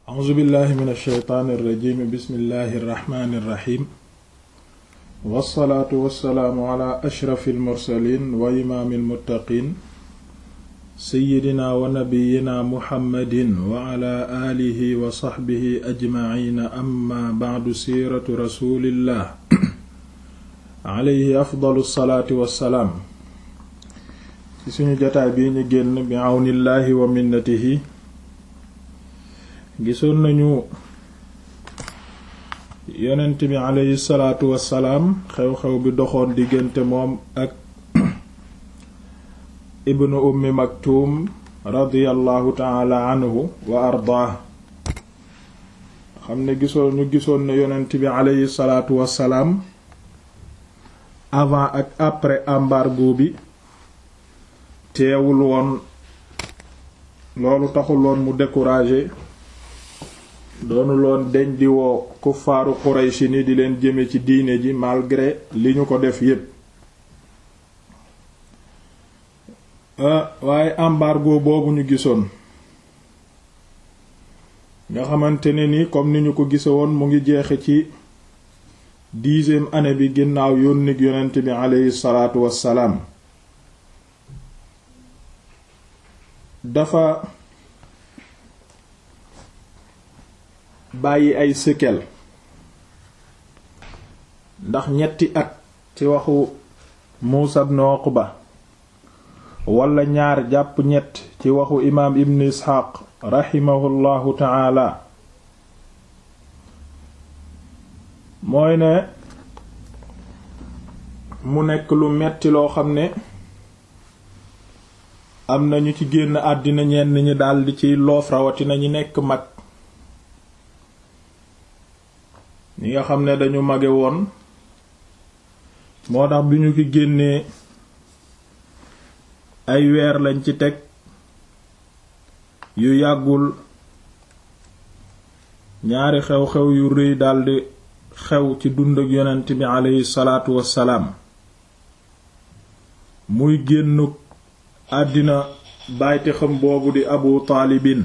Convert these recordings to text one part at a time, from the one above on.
a'uuzu billahi min alsheytaani irrajim bismillahi irrahmani irrahim wassalaatu wassalaamu ala ashrafi almursalin wa imaami almuttaqin seyidina wa nabiyina muhammadin wa ala aalihi wa saxbihi ajmaciina amma bacdu siiratu rasulillah alayhi afdalu salaatu wassalaam ci suñu jotaay bii ñu génn bi àwnillaahi wa minnatihi gisoon nañu yonent bi alayhi salaatu wassalaam xew-xew bi doxoon diggante moom ak ibnu ummi maktuum radiyallahu taala anhu wa ardaah xam ne gisoon ñu gisoon ne yonent bi alayhi salaatu wassalaam avant ak après embargo bi teewul woon loolu taxul woon mu découragé doonul woon deñ di woo kuffaaru Qurayshi ni di leen jëme ci diine ji malgré li ñu ko def yépp waaye embargo boobu ñu gisoon nga xamante ne ni comme ni ñu ko gise woon mu ngi jeexe ci dixième année bi ginnaaw yónnig yonent bi aleyhi salaatu wassalaam dafa bàyyi ay séquelles ndax ñetti at ci waxu Muusa ibn Uqba wala ñaar jàpp ñett ci waxu imaam Ibn Isxaaq raximahullahu taala mooy ne mu nekk lu metti loo xam ne am na ñu ci génn àddina ñenn ñi daldi ciy loof rawatina ñi nekk mag ñi nga xam ne dañu mage woon moo tax bi ñu ki génnee ay weer lañ ci teg yu yàggul ñaari xew-xew yu rëy daldi xew ci dund ak yonent bi aleyhi salaatu wassalaam muy génnuk àddina bàyti xam boobu di abu taalibin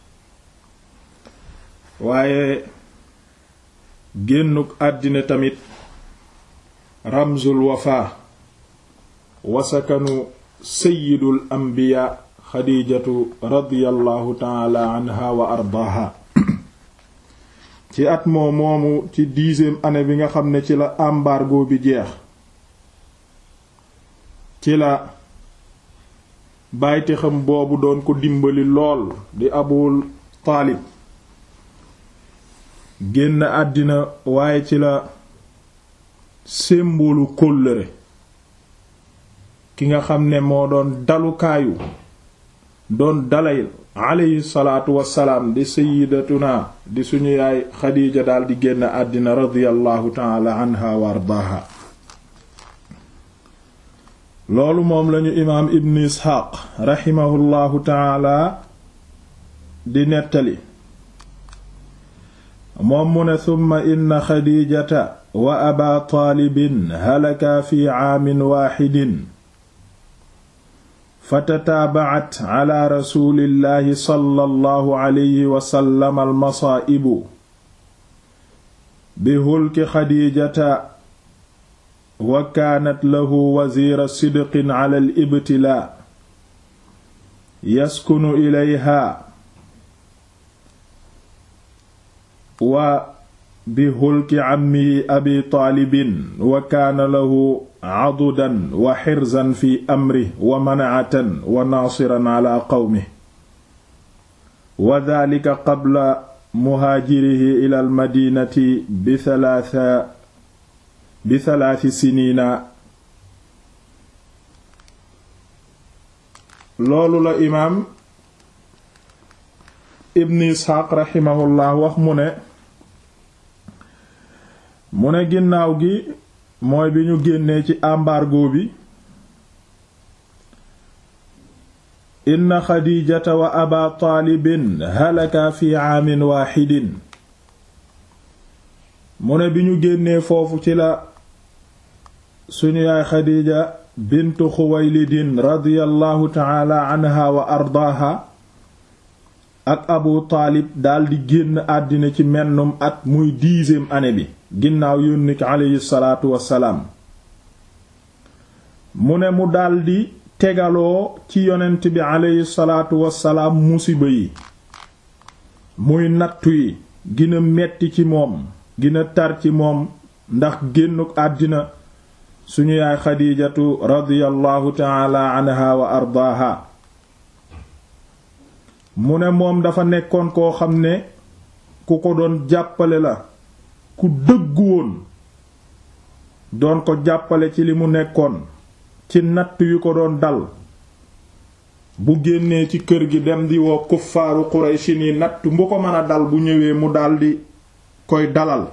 waaye génnuk àddina tamit ramzul wafa wasakanu sayidul anbiya xadijatu radiyallahu taala anha wa ardaaha ci at moo moomu ci dixième année bi nga xam ne ci la embargo bi jeex ci la bàyti xam boobu doon ko dimbali lool di abul taalib génn àddina waaye ci la sémboolu kóllëre ki nga xam ne moo doon dalukaayu doon dalay alayhi salaatu wassalaam di sayyidatuna di suñu yaay xadiija daal di génn àddina radiyallahu taala anha wa ardaaha loolu moom lañu imaam ibn isxaaq raximahullahu taala di nettali moom mu ne summa inna xadiijata wa aba taalibin halaka fi caamin waaxidin fatataabacat cala rasulillahi sallallahu alayhi wa sallam almasaa'ibu bi hulki xadiijata wa kaanat lahu waziira sidqin cala alibtilaa yaskunu ilayha wa bi hulki cammihi abi taalibin wa kaana lahu cadudan wa xirzan fi amrih wa manacatan wa naasiran cala qawmih wa dalika qabla muhaajirihi ila almadinati bi talaata bi talaati siniina loolu la imaam ibn isxaaq raximahullah wax mu ne mu ne ginnaaw gi mooy bi ñu génnee ci embargo bi inna xadiijata wa aba taalibin halaka fi aamin waaxidin mu ne bi ñu génnee foofu ci la suñu yaay xadiija bintu xuwaylidin radiyallahu taala anha wa ardaaha ak abu taalib daldi génn àddina ci mennum at muy dixième année bi ginnaaw yónni ko aleyhi salaatu wassalaam mu ne mu daldi tegaloo ci yonent bi aleyhi salaatu wassalaam musiba yi muy nattu yi gina metti ci moom gina tar ci moom ndax génnuk àddina suñu yaay xadiijatu radiyallahu taala anha wa ardaaha mu ne moom dafa nekkoon koo xam ne ku ko doon jàppale la ku dëggu woon doon ko jàppale ci li mu nekkoon ci natt yu ko doon dal bu génnee ci kër gi dem di woo kuffaaru Qurayshi ni natt bu ko mën a dal bu ñëwee mu daldi koy dalal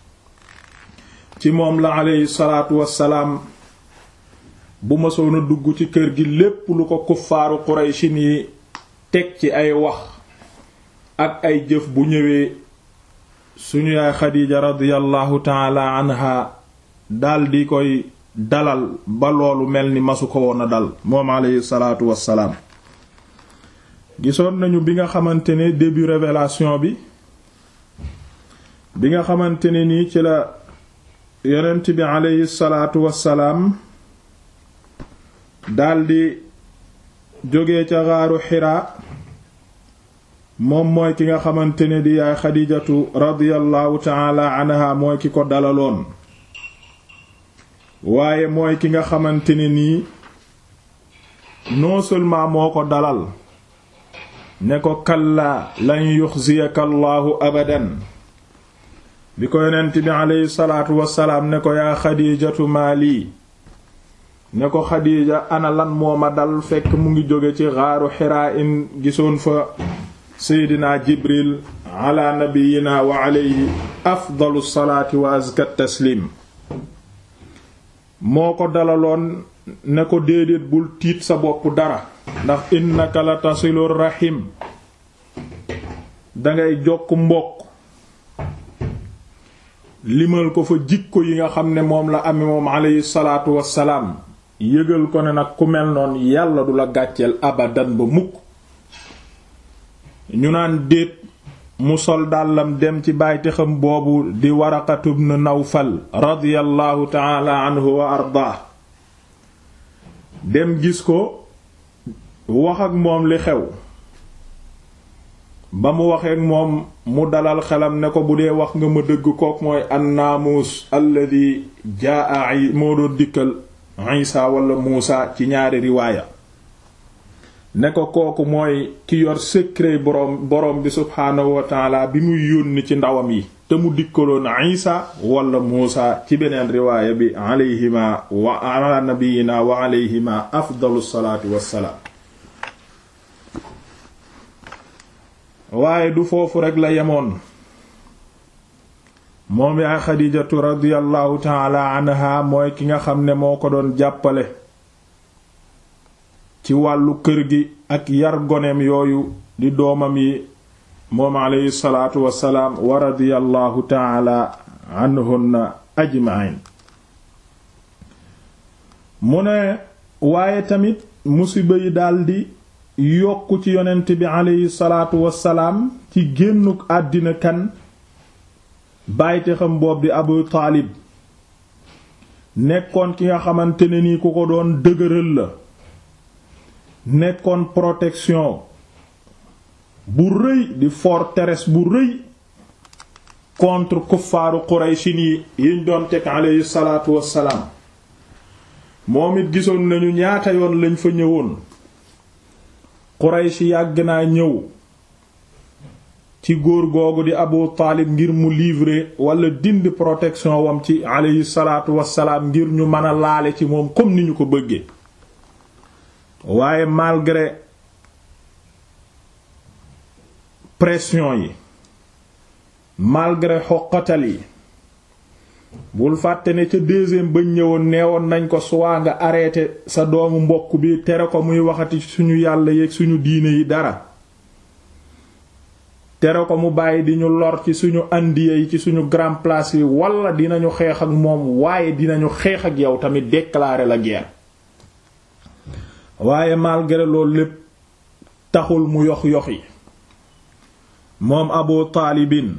ci moom la aleyhi salaatu wassalaam bu mësoon a dugg ci kër gi lépp lu ko kuffaaru Qurayshi ni teg ci ay wax ak ay jëf bu ñëwee suñu yaay Xadiija radiyallahu taala anha daldi koy dalal ba loolu mel ni masu ko woon a dal moom aleyhi salaatu wassalaam gisoon nañu bi nga xamante ne début révélation bi bi nga xamante ne nii ci la yonent bi aleyhi salaatu wassalaam daldi jóge ca xaaru xiraa moom mooy ki nga xamante ne di yaay xadijatu radiyallahu taala anha mooy ki ko dalaloon waaye mooy ki nga xamante ne nii non seulement moo ko dalal ne ko kallaa lan yuxziyaka allahu abadan bi ko yonent bi aleyhi salaatu wassalaam ne ko yaa xadijatu maali ne ko xadiija ana lan moo ma dal fekk mu ngi jóge ci xaaru xiraa in gisoon fa seydina jibril ala nabiyina wa alayhi afdalu salaati wa azka taslim moo ko dalaloon ne ko déedéet bul tiit sa bopp dara ndax innaka la tasilu rahim dangay jokk mbokk limal ko fa jikko yi nga xam ne moom la ame moom alayhi salaatu wassalaam yëgal ko ne nag ku mel noon yàlla du la gàcceel abadan ba mukk ñu naan déet mu sol dàllam dem ci bàyti xam boobu di Waraqatu ibn Nawfal radiyallahu taala anhu wa ardaa dem gis ko wax ak moom li xew ba mu waxee ak moom mu dalal xelam ne ko bu dee wax nga ma dëgg kook mooy annaamuus alladi jaa moo doon dikkal Isa wala Muusa ci ñaari riwaaya ne ko kooku mooy ki yor secret boroom boroom bi subhaanahu wa taala bi muy yónni ci ndawam yi te mu dikkaloon Isa wala Muusa ci beneen riwaaya bi alayhima wa ala nabiyina wa alayhima afdalu salaatu wassalaam waaye du foofu rekk la yemoon moom yaay xadijatu radiyallahu taala anha mooy ki nga xam ne moo ko doon jàppale ci wàllu kër gi ak yar goneem yooyu di doomam yi moom aleyhi salaatu wassalaam wa radiyallahu taala anhunna ajma'in mu ne waaye tamit musiba yi daldi yokk ci yonent bi aleyhi salaatu wassalaam ci génnuk àddina kan bàyyite xam boob di abu taalib nekkoon ki nga xamante ne ni ku ko doon dëgëral la nekkoon protection bu rëy di forteresse bu rëy contre kuffaaru quraychin yi yiñ doon teg aleyhi salaatu wassalaam moom it gisoon nañu ñaata yoon lañ fa ñëwoon quraysh yàgg naa ñëw ci góor googu di abu taalib ngir mu livrer wala dindi protection wam ci aleyhi salaatu wassalaam ngir ñu mën a laale ci moom comme ni ñu ko bëggee waaye malgré pression yi malgré xoqatal yi bul fàtte ne ca deuxième bañ ñëwoon neewoon nañ ko suwaa nga arrêté sa doomu mbokk bi tere ko muy waxati suñu yàlla yeeg suñu diine yi dara tere ko mu bàyyi di ñu lor ci suñu andiya yi ci suñu grand place yi wala dinañu xeex ak moom waaye dinañu xeex ak yow tamit déclarer la guerre waaye malgré loolu lépp taxul mu yox yox yi moom abu taalibin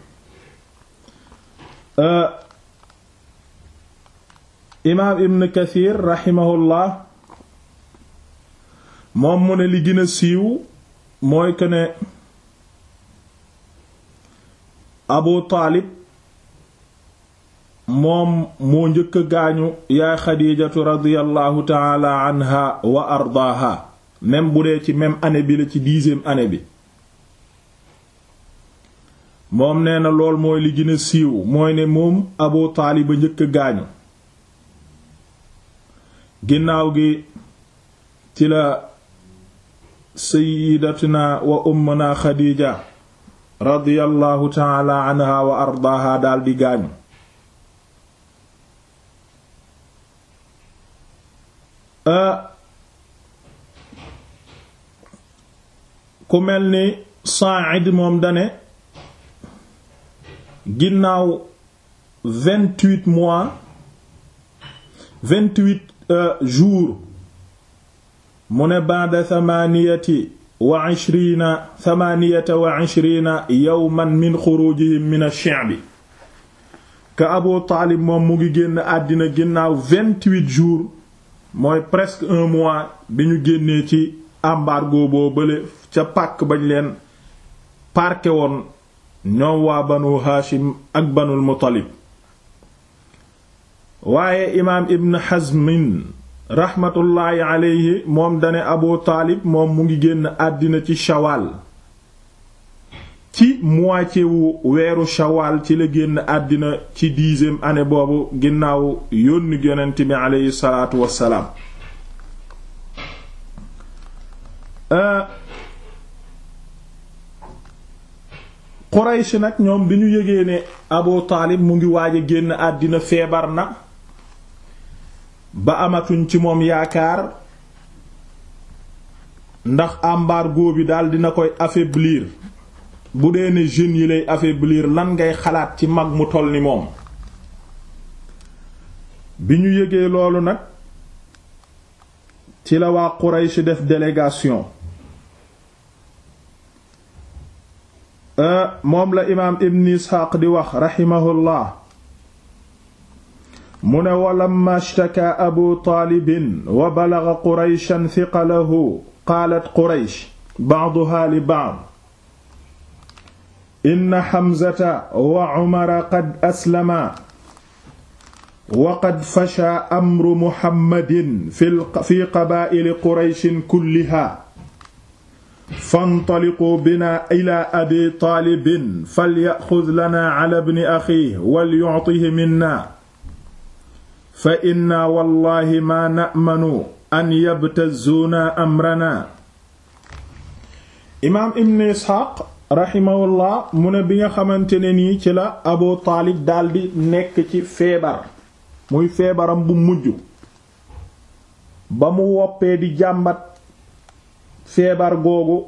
imaam ibn kathir raximahullah moom mu ne li gën a siiw mooy que ne abu taalib moom moo njëkk a gaañu yaay xadiijatu radiyallahu taala anha wa ardaaha même bu dee ci même année bi la ci dixième année bi moom nee na lool mooy li gën a siiw mooy ne moom abu taalib a njëkk a gaañu ginnaaw gi ci la sayyidatuna wa ummuna xadiija radiyallahu taala anha wa ardaaha daldi gaañu ku mel ni Sa'id moom dane ginnaaw vingt-huit mois vingt-huit jours mu ne ba'da thamaniyati wa ishrina thamaniyata wa ishrina yawman min xurujihim min ash-shi'bi ka Abu Taalib moom mu ngi génn àddina ginnaaw vingt-huit jours mooy presque un mois bi ñu génnee ci embargo boo bële ca pàkk bañ leen parqué woon ñoom waa banu Haashim ak banul Muttalib waaye imaam Ibn Hazmin raxmatullaahi aleyhi moom dane Abu Taalib moom mu ngi génn àddina ci Shawal ci moitié wu weeru Shawal ci la génn àddina ci dixième année boobu ginnaaw yónni yonent bi aleyhi salaatu wassalaam Quraysh nag ñoom bi ñu yëgee ne Abu Taalib mu ngi waaj a génn àddina feebar na ba amatuñ ci moom yaakaar ndax embargo bi daal dina koy affaiblir bu dee ne jeunes yi lay affaiblir lan ngay xalaat ci mag mu toll ni moom bi ñu yëgee loolu nag ci la waa Quraysh def délégation moom la imaam ibn isxaaq di wax raximahullah mu ne walamma ishtaka abu taalibin wa balaga qurayshan thiqalahu qaalat quraysh ba'duha li ba'd inna xamzata wa umara qad aslama wa qad fasha amru muhammadin fi qabaa'ili qurayshin kulliha fantaliquu bina ila abi taalibin falyaxud lana ala bni axiih walyuctihi minna fa inna wallahi ma namanu an yabtazuuna amrana imaam ibn isxaaq raximahullah mu ne bi nga xamante ne nii ci la abu taalib daldi nekk ci feebar muy feebaram bu mujj ba mu woppee di jàmbat feebar googu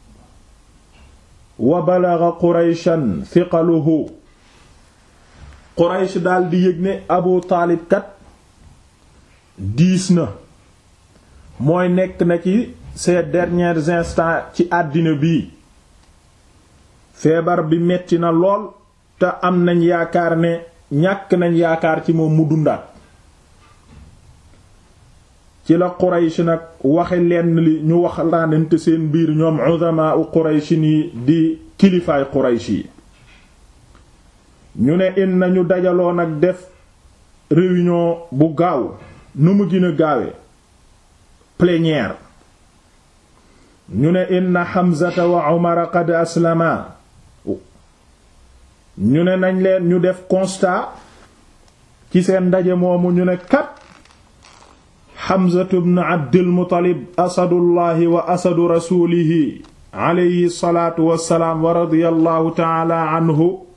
wa balaga qurayshan thiqaluhu quraysh daldi yëg ne abu taalib kat diis na mooy nekk na ci ces derniers instants ci àddina bii feebar bi metti na lool te am nañ yaakaar ne ñàkk nañ yaakaar ci moom mu dundaat ci la Quraysh nag waxe lenn li ñu wax laanante seen biir ñoom uzamaa u Quraysh yi di kilifaay Quraysh yi ñu ne in nañu dajaloo nag def réunion bu gaaw nu mu gën a gaawe plénière ñu ne inna Hamzata wa Umar qad aslama ñu ne nañ leen ñu def constat ci seen ndaje moomu ñu ne kat Hamzatu bnu Abdil Muttalib asadullahi wa asadu rasulihi alayhi salaatu wassalaam wa radiyallahu taala anhu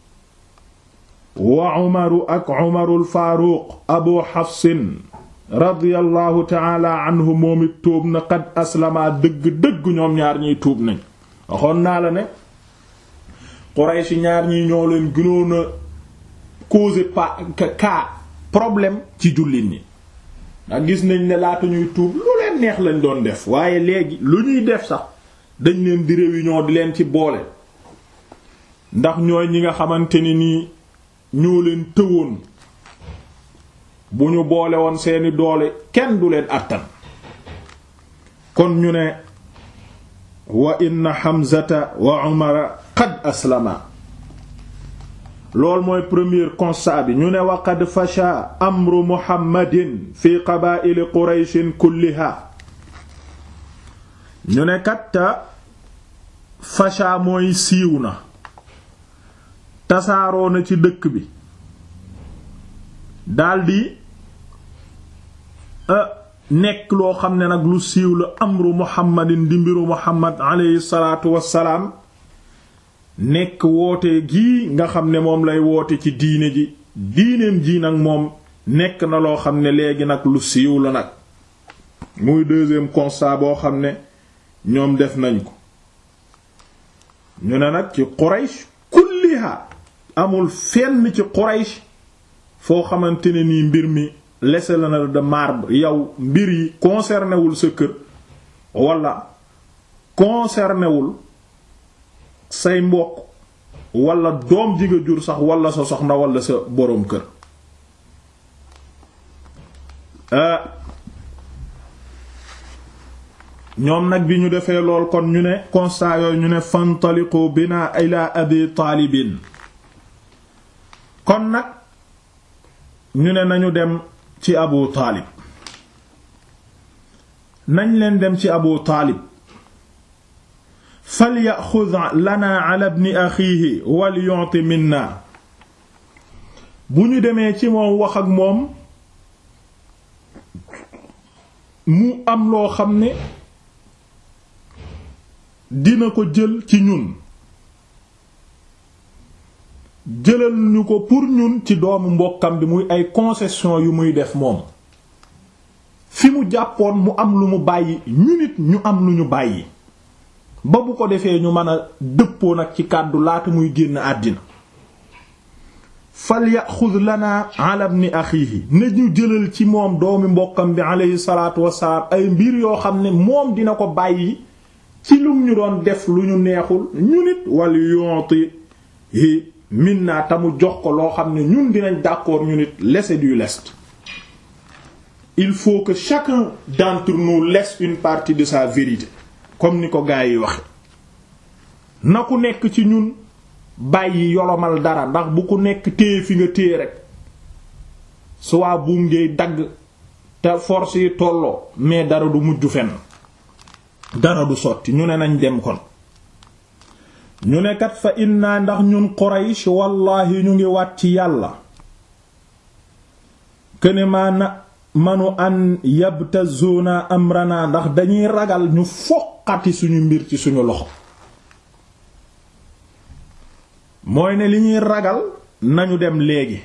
wa Umaru ak Umarul Faaruq Abu Hafsin radiyallahu taala anhu moom it tuub na qad aslama dëgg-dëgg ñoom ñaar ñiy tuub nañ waxoon naa la ne Quraysh ñaar ñi ñoo leen gënoon a causer pas cas problème ci jullit ñi ndax gis nañ ne laata ñuy tuub lu leen neex lañ doon def waaye léegi lu ñuy def sax dañ leen di réunion di leen ci boole ndax ñooy ñi nga xamante ni nii ñoo leen tëwoon bu ñu boole woon seeni doole kenn du leen àttan kon ñu ne wa inna Hamzata wa Umara qad aslama loolu mooy premier constat bi ñu ne wa qad fasha amru Muhammadin fi qabaa'ili Qurayshin kulliha ñu ne katta fasha mooy siiw na tasaaroo na ci dëkk bi daldi nekk loo xam ne nag lu siiw la amru muhammadin di mbiru muhammad aleyhi salaatu wassalaam nekk woote gii nga xam ne moom lay woote ci diine ji diineem ji nag moom nekk na loo xam ne léegi nag lu siiw la nag muy deuxième constat boo xam ne ñoom def nañ ko ñu ne nag ci Quraysh kulliha amul fenn ci Quraysh foo xamante ne nii mbir mi laissé la na de marbre yow mbir yi concerné wul sa kër wala concerné wul say mbokk wala doom ji nga jur sax wala sa soxna wala sa boroom kër ñoom nag bi ñu defee lool kon ñu ne constat yooyu ñu ne fantaliqu bina ila abi taalibin kon nag ñu ne nañu dem ci abu taalib nañ leen dem ci abu taalib falyaxud lana ala ibni axiihi wal yu'ti minna bu ñu demee ci moom wax ak moom mu am loo xam ne dina ko jël ci ñun jëlal ñu ko pour ñun ci doomu mbokkam bi muy ay concession yu muy def moom fi mu jàppoon mu am lu mu bàyyi ñu nit ñu am lu ñu bàyyi ba bu ko defee ñu mën a dëppoo nag ci kàddu laata muy génn àddina fal yaxud lana ala ibni axiihi ne ñu jëlal ci moom doomi mbokkam bi aleyhi salaatu wassalaam ay mbir yoo xam ne moom dina ko bàyyi ci lum ñu doon def lu ñu neexul ñu nit wal yonti yi minna tamu jox ko loo xam ne ñun dinañ d'accord ñu nit laisser du lest il faut que chacun d'entre nous laisse une partie de sa vérité comme ni ko gaa yi waxe na ku nekk ci ñun bàyyi yolomal dara ndax bu ku nekk téye fi nga téye rek soit buum ngay dagg te force yi tolloo mais dara du mujj fenn dara du sotti ñu ne nañ dem kon ñu ne kat fa inna ndax ñun Quraysh wallahi ñu ngi waat ci yàlla këne maa na manu an yabtazuna amrana ndax dañuy ragal ñu foqati suñu mbir ci suñu loxo mooy ne li ñuy ragal nañu dem léegi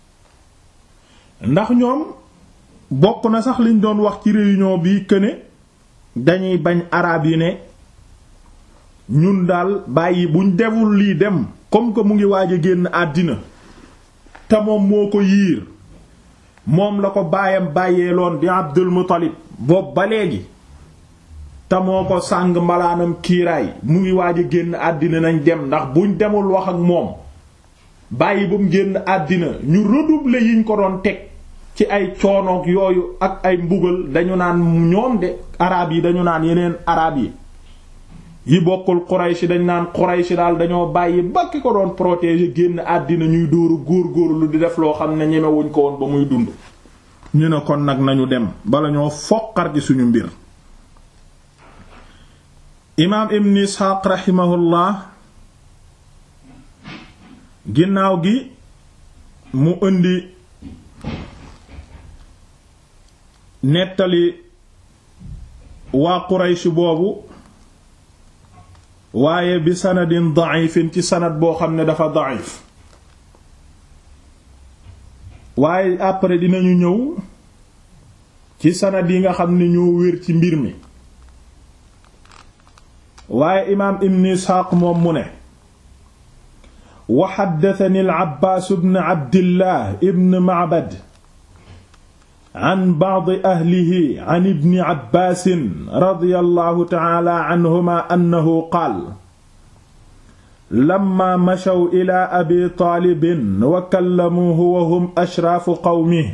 ndax ñoom bokk na sax liñ doon wax ci réunion bi këne dañuy bañ arab yi ne ñun daal bàyyi buñ deful lii dem comme que mu ngi waaj a génn àddina te moom moo ko yiir moom la ko baayam bàyyeeloon di Abdul Muttalib boobu ba léegi te moo ko sàng mbalaanam kiiraay mu ngi waaj a génn àddina nañ dem ndax buñ demul wax ak moom bàyyi ba mu génn àddina ñu redoubler yiñ ko doon teg ci ay coonoog yooyu ak ay mbugal dañu naan ñoom de araab yi dañu naan yeneen araab yi yi bokkul Quraysh dañ naan Quraysh daal dañoo bàyyi ba ki ko doon protéger génn àddina ñuy dóoru góor-góorlu di def loo xam ne ñemewuñ ko woon ba muy dund ñu ne kon nag nañu dem bala ñoo foqar ci suñu mbir imaam ibn Isxaaq raximahullah ginnaaw gi mu indi nettali waa Quraysh boobu waaye bi sanadin da'ifin ci sanad boo xam ne dafa da'if waaye après dinañu ñëw ci sanad yi nga xam ne ñoo wér ci mbir mi waaye imaam ibn isxaaq moom mu ne wa xaddatani al-abbaas ibn abdillah ibn ma'bad an ba'di ahlihi an ibni abbaasin radiyallahu ta'ala anhuma annahu qaal lamma machaw ila abi taalibin wa kallamuuhu wa hum ashraafu qawmihi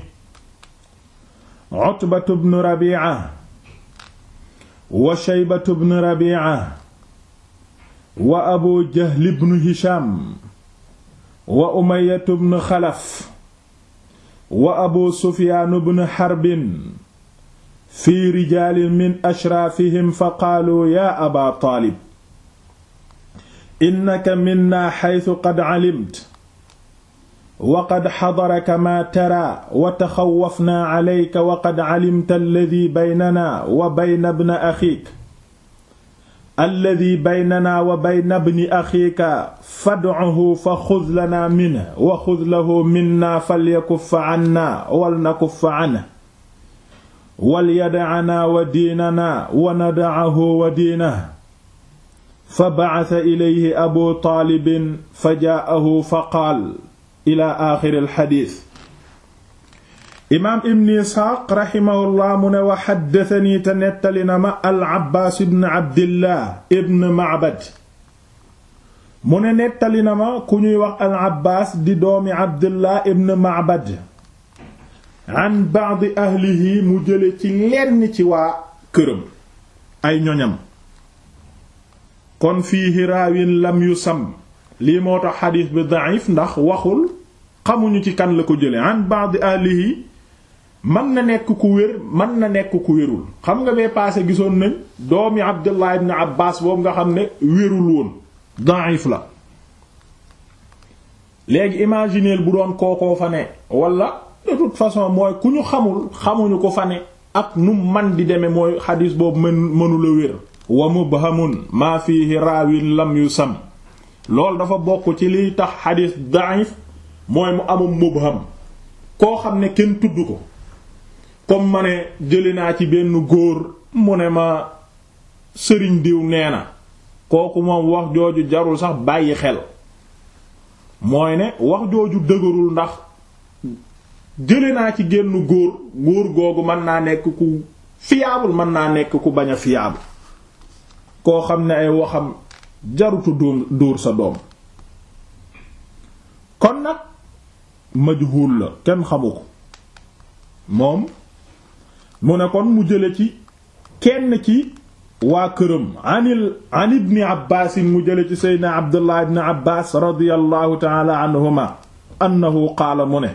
utbatu bnu rabiica wa shaybatu bnu rabiica wa abu jahli bnu hisham wa umayyatu bnu xalaf wa abu sufyaanu bnu xarbin fi rijaalin min ashraafihim fa qaaluu yaa aba taalib innaka minna xaytu qad calimta wa qad xadaraka maa taraa wa taxawwafnaa calayka wa qad calimta alladii baynanaa wa bayna bni axiik alladii baynanaa wa bayna bni axiika fadcuhu fa xud lanaa minhu wa xud lahu minnaa falyakuffa cannaa walnakuffa canhu walyadacanaa wa diinanaa wa nadacahu wa diinahu fa bacasa ilayhi abu taalibin fa jaa'ahu fa qaal ila aaxiri alxadiis imaam ibn isxaaq raximahullah mu ne wa xaddasanii te nettali na ma al abbaas ibn abdillah ibn macbad mu ne nettali na ma ku ñuy wax al abbaas di doomi abdillah ibn macbad an ba'di ahlihi mu jële ci lenn ci waa këram ay ñoñam kon fiihi raawin lam yu sam lii moo tax xadiis bi da'if ndax waxul xamuñu ci kan la ko jële an ba'di ahlihi mën na nekk ku wér mën na nekk ku wérul xam nga bee paase gisoon nañ doomi abdullah ibn abbas boobu nga xam ne wérul woon da'if la léegi imagineel bu doon kookoo fa ne wala de toute façon mooy ku ñu xamul xamuñu ko fa ne ak nu man di demee mooy xadiis boobu mën mënula wér wa mubhamun maa fihi raawin lam yu sam loolu dafa bokk ci liy tax xadiis da'if mooy mu amum mubham koo xam ne kenn tudd ko comme ma ne jëli naa ci benn góor mu ne ma sëriñ diw nee na kooku moom wax jooju jarul sax bàyyi xel mooy ne wax jooju dëgërul ndax jële naa ci génn góor góor googu mën naa nekk ku fiable mën naa nekk ku bañ a fiable koo xam ne ay waxam jarutu dóor dóor sa doom kon nag majhul la kenn xamu ko moom mu ne kon mu jële ci kenn ci waa këram anil an ibni abbaasin mu jële ci seydna abdullah ibni abbas radiallahu taala anhuma annahu qaala mu ne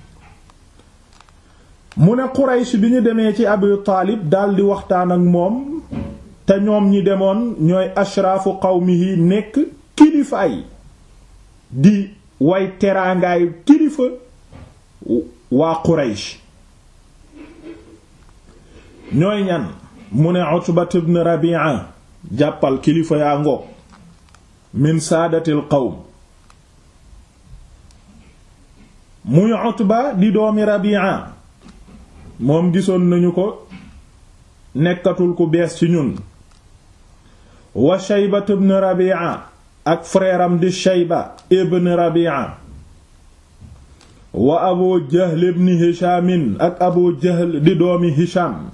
mu ne quraysh bi ñu demee ci abu taalib daldi waxtaan ak moom te ñoom ñi demoon ñooy ashraafu qawmihi nekk kilifaay di way teraangaayu kilifa waa quraysh ñooy ñan mu ne Utbat ibn Rabi'a jàppal kilifa yaa ngoog min saadatil qawm muy Utba di doomi Rabi'a moom gisoon nañu ko nekkatul ku bees ci ñun wa Shayba ibn Rabi'a ak frère am di Shayba ibn Rabi'a wa Abu Jahl ibn Hisham ak Abu Jahl di doomi Hisham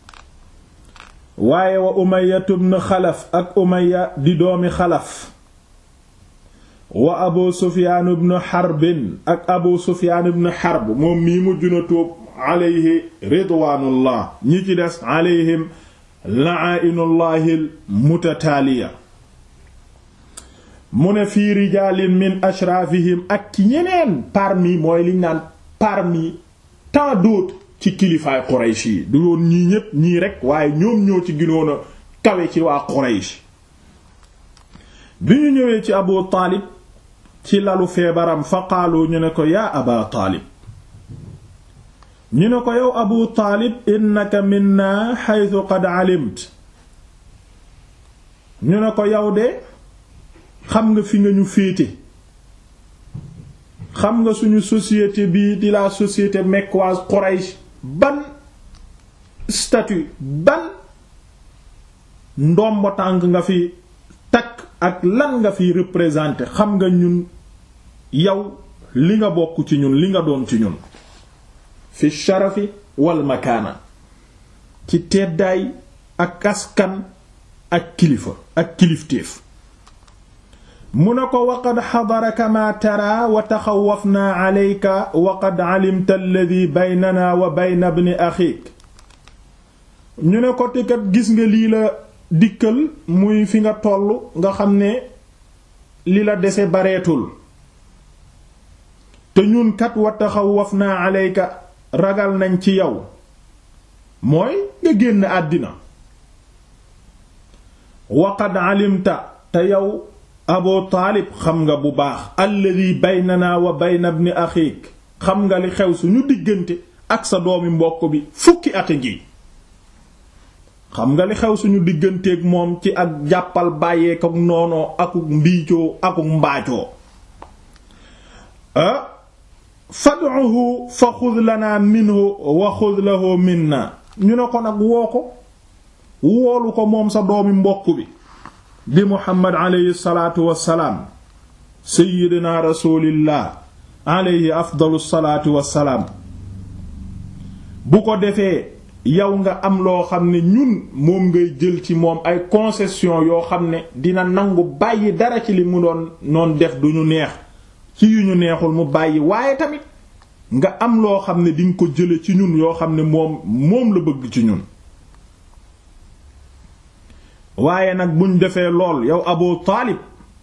waaye wa Umayya ibn Xalaf ak Umayya di doomi Xalaf wa Abu Sufyaan ibn Harbin ak Abu Sufyaan ibn Harb moom mii mujj na tuub alayhi ridwaanullah ñi ci des alayhim la'aa'inullahil mutataaliya mu ne fii rijaalin min ashraafihim ak ci ñeneen parmi mooy liñ naan parmi tant d'autres ci kilifaay Quraysh yi du woon ñii ñépp ñii rekk waaye ñoom ñoo ci ginoon a kawe ci waa Quraysh bi ñu ñëwee ci Abu Taalib ci lalu feebaram fa qaalu ñu ne ko yaa Aba Taalib ñu ne ko yow Abu Taalib innaka minna haythu qad alimt ñu ne ko yow de xam nga fi nga ñu féete xam nga suñu société bii di la société mecquoise Quraysh ban statut ban ndombo tànk nga fi takk ak lan nga fi représenter xam nga ñun yow li nga bokk ci ñun li nga doon ci ñun fi sharafi wal makaana ci teddaay ak askan ak kilifa ak kilifteef mu ne ko waqad xadaraka maa tara wa taxawafnaa calayka wa qad calimta alladi baynana wa bayna bni axiik ñu ne ko te kat gis nga lii la dikkal muy fi nga toll nga xam ne li la dese bareetul te ñun kat wa taxawafnaa calayka ragal nañ ci yow mooy nga génn àddina wa qad calimta te yow abu taalib xam nga bu baax alladi baynana wa bayna ibni axiik xam nga li xew suñu diggante ak sa doomi mbokk bi fukki at a ngi xam nga li xew suñu digganteeg moom ci ak jàppal bàyyeek ak noonoo akuk mbiicoo akuk mbaacoo ah fad'uhu fa xud lana minhu wa xud lahu minna ñu ne ko nag woo ko woolu ko moom sa doomi mbokk bi di muhammad aleyhi salaatu wassalaam seyyidina rasulillah aleyhi afdalu salaatu wassalaam bu ko defee yow nga am loo xam ne ñun moom ngay jël ci moom ay concession yoo xam ne dina nangu bàyyi dara ci li mu doon noon def duñu neex ci yu ñu neexul mu bàyyi waaye tamit nga am loo xam ne dinga ko jële ci ñun yoo xam ne moom moom la bëgg ci ñun waaye nag buñ defee lool yow abu taalib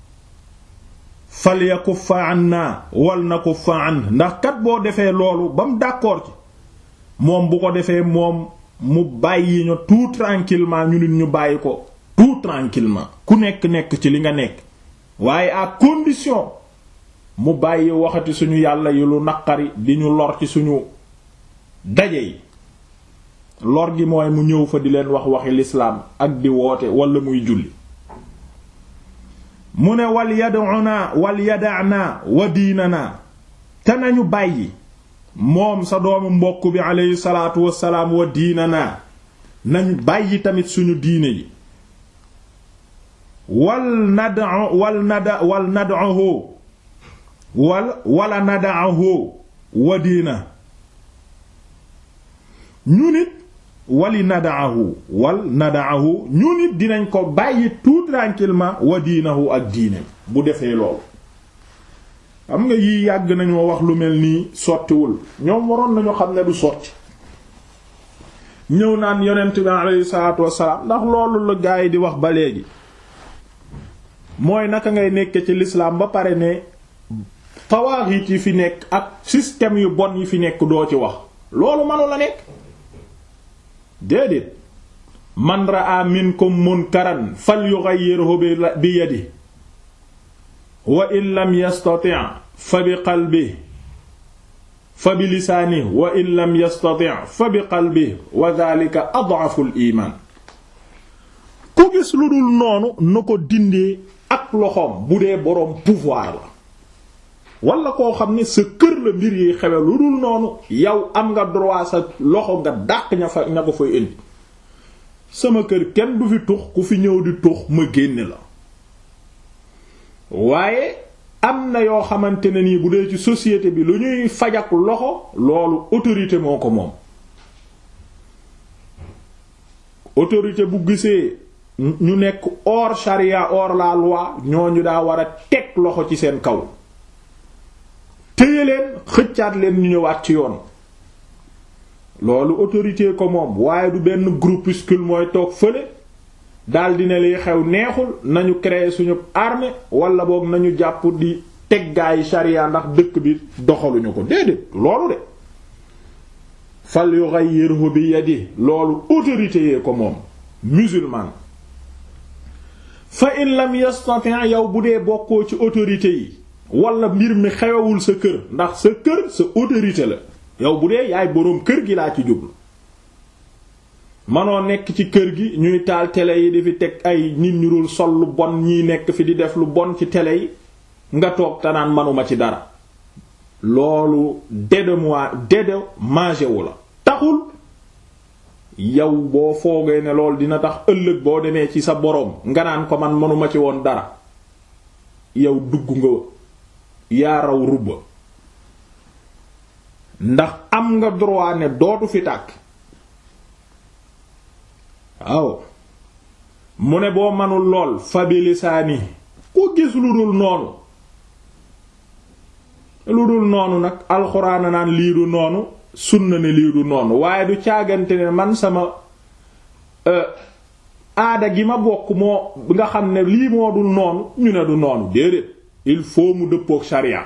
fal yakuffa anna wal nakuffa an ndax kat boo defee loolu ba mu d'accord ci moom bu ko defee moom mu bàyyi ñu tout tranquillement ñu nit ñu bàyyi ko tout tranquillement ku nekk nekk ci li nga nekk waaye à condition mu bàyyi waxati suñu yàlla yi lu naqari di ñu lor ci suñu daje yi lor gi mooy mu ñëw fa di leen wax waxi lislaam ak di woote wala muy julli mu ne wal yad'una wal yada'na wa diinana te nañu bàyyi moom sa doomu mbokk bi aleyhi salaatu wassalaam wa diinana nañu bàyyi tamit suñu diine yi wal nad'u wal nada wal nad'uhu wal wala nad'uhu wa diina ñu nit wali nadaahu wal nadaahu ñu nit dinañ ko bàyyi tout tranquillement wa diinahu ak diine bu defee loolu xam nga yii yàgg nañoo wax lu mel nii sottiwul ñoom waroon nañu xam ne du sotti ñëw naan yonent bi alayhi salaatu wassalaam ndax loolu la gaa yi di wax ba léegi mooy naka ngay nekke ci l'islam ba pare ne tawaaxit yi fi nekk ak système yu bon yi fi nekk doo ci wax loolu manu la nekk déedéet man raa minkum munkaran falyughayyirhu bi yadihi wa in lam yastati' fa bi qalbihi fa bi lisaanihi wa in lam yastati' fa bi qalbihi wa dhalika ad'afu al-iman ku gis lu dul noonu na ko dindee ak loxoom bu dee boroom pouvoir la wala koo xam ne sa kër la mbir yi xewe lu dul noonu yow am nga droit sa loxo nga dàq ña fa ña ko fay indi sama kër kenn du fi tux ku fi ñëw di tux ma génne la waaye am na yoo xamante ne nii bu dee ci société bi lu ñuy fajak loxo loolu autorité moo ko moom autorité bu gisee ñu nekk hors charia hors la loi ñooñu daa war a teg loxo ci seen kaw téye leen xëccaat leen ñu ñëwaat ci yoon loolu autorité ko moom waaye du benn groupuscule mooy toog fële daldi ne liy xew neexul nañu créer suñu armée wala boog nañu jàpp di teg gaayi sharia ndax dëkk bi doxaluñu ko déedéet loolu de fal yughayyirhu bi yadi loolu autorité yee ko moom musulman fa in lam yastati' yow bu dee bokkoo ci autorité yi wala mbir mi xewewul sa kër ndax sa kër sa autorité la yow bu dee yaay boroom kër gi laa ci jublu manoo nekk ci kër gi ñuy taal télé yi di fi teg ay nit ñu dul sol lu bon ñiy nekk fi di def lu bon ci télé yi nga toog tanaan manuma ci dara loolu dédemoi dédommagé wu la taxul yow boo foogee ne loolu dina tax ëllëg boo demee ci sa boroom nga naan ko man manuma ci woon dara yow dugg nga yaa raw rubba ndax am nga droit ne dootu fi tàkk waaw mu ne boo manul lool fa bi lisaani ku gis lu dul noonu lu dul noonu nag alxuraan naan lii du noonu sunna ne lii du noonu waaye du caagante ne man sama aada gi ma bokk moo nga xam ne lii moo dul noonu ñu ne du noonu déedéet il faut mu dëppook sharia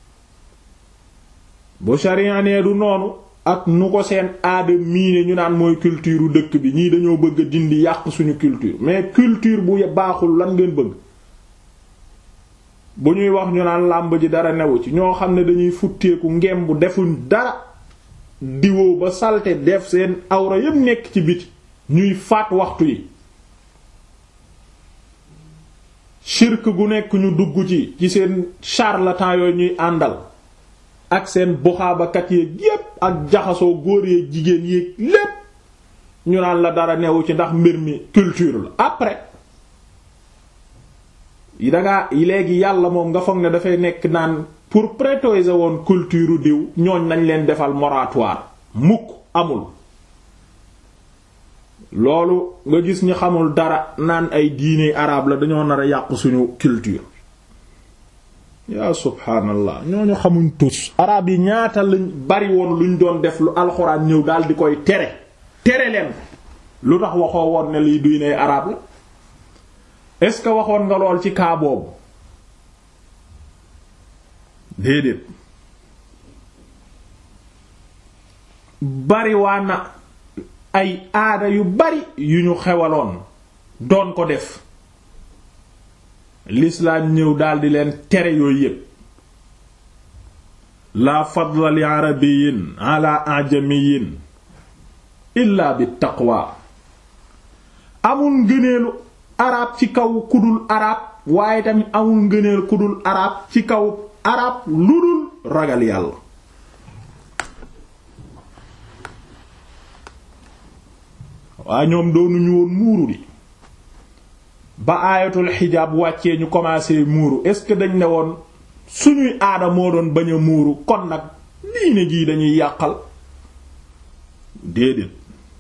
bu sharia nee du noonu ak nu ko seen aada miine ñu naan mooy culture dëkk bi ñii dañoo bëgg a dindi yàq suñu culture mais culture bu baaxul lan ngeen bëgg bu ñuy wax ñu naan làmb ji dara newu ci ñoo xam ne dañuy futteeku ngem bu defuñ dara diwoo ba salte def seen awra yépp nekk ci biti ñuy faat waxtu yi shirk gu nekk ñu dugg ci ci seen charlatan yooyu ñuy àndal ak seen buxaabakat yeeg yépp ak jaxasoo góor yeeg jigéen yeeg lépp ñu naan la dara newu ci ndax mbir mi culture la après dangaa léegi yàlla moom nga foog ne dafay nekk naan pour prétoiser woon culture diw ñooñ nañ leen defal moratoire mukk amul loolu nga gis ñi xamul dara naan ay diine arabe la dañoo nar a yàq suñu culture yaa subhaanallah ñooñu xamuñ tus arabe yi ñaata lañ bari woon luñ doon def lu alxuraan ñëw daal di koy tere tere leen lu tax waxoo woon ne liy diine arabe la est-ce que waxoon nga lool ci kaa boobu déedéet bari waa na ay aada yu bari yu ñu xewaloon doon ko def lislaam ñëw daldi leen tere yooyu yépp la fadla li arabiyin ala ajamiyin illa bi taqwa amul ngëneelu arab ci kaw kudul arab waaye tamit amul ngëneel kudul arab ci kaw arab lu dul ragal yàlla waa ñoom doonuñu woon muuru di ba aayatul xijaab wàccee ñu commencé muuru est-ce que dañ ne woon suñuy aada moo doon bañ a muuru kon nag diine gii dañuy yàqal déedéet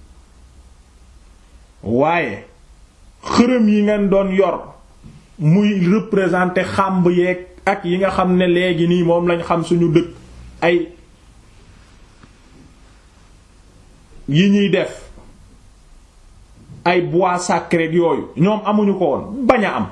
waaye xërëm yi ngeen doon yor muy représenter xàmb yeeg ak yi nga xam ne léegi nii moom lañ xam suñu dëkk ay yi ñuy def ay bois sacré yooyu ñoom amuñu ko woon bañ a am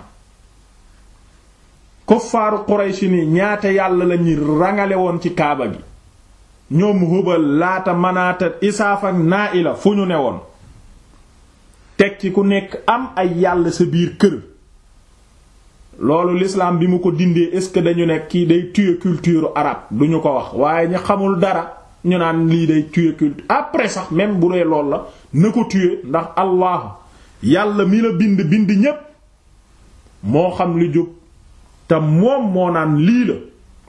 kuffaaru Quraysh ni ñaata yàlla lañuy rangale woon ci kaaba gi ñoom Hubal laata manaata isaaf ak Naa'ila fu ñu ne woon teg ci ku nekk am ay yàlla sa biir kër loolu l'islam bi mu ko dindee est-ce que dañu ne kii day tuer culture arabe duñu ko wax waaye ñu xamul dara ñu naan lii day tuer culture après sax même bu dee lool la na ko tuer ndax allah yàlla mi la bind bind ñépp moo xam li jóg te moom moo naan lii la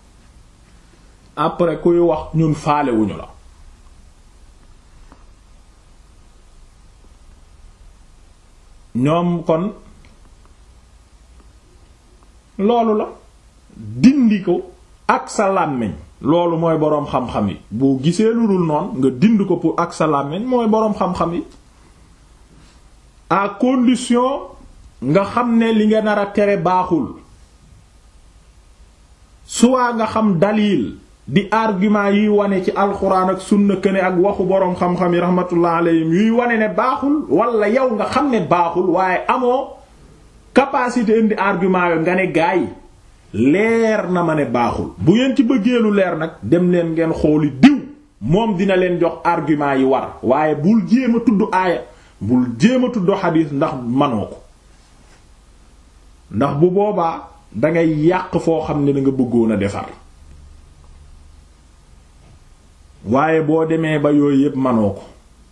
après kuy wax ñun faalewuñu la ñoom kon loolu la dindi ko ak sa làmmiñ loolu mooy boroom xam-xam yi boo gisee lu dul noonu nga dind ko pour ak sa làmmiñ mooy boroom xam-xam yi à condition nga xam ne li nga nar a tere baaxul soit nga xam dalil di argument yuy wane ci alxuraan ak sunna këne ak waxu boroom xam-xam yi rahmatullah alayhim yuy wane ne baaxul wala yow nga xam ne baaxul waaye amoo capacité indi argument yo nga ne gaa yi leer na ma ne baaxul bu ngeen ci bëggee lu leer nag dem leen ngeen xooli diw moom dina leen jox argument yi war waaye bul jéem a tudd aaya bul jéem a tudd xadiis ndax manoo ko ndax bu boobaa dangay yàq foo xam ne danga bëggoon a defar waaye boo demee ba yooyu yépp manoo ko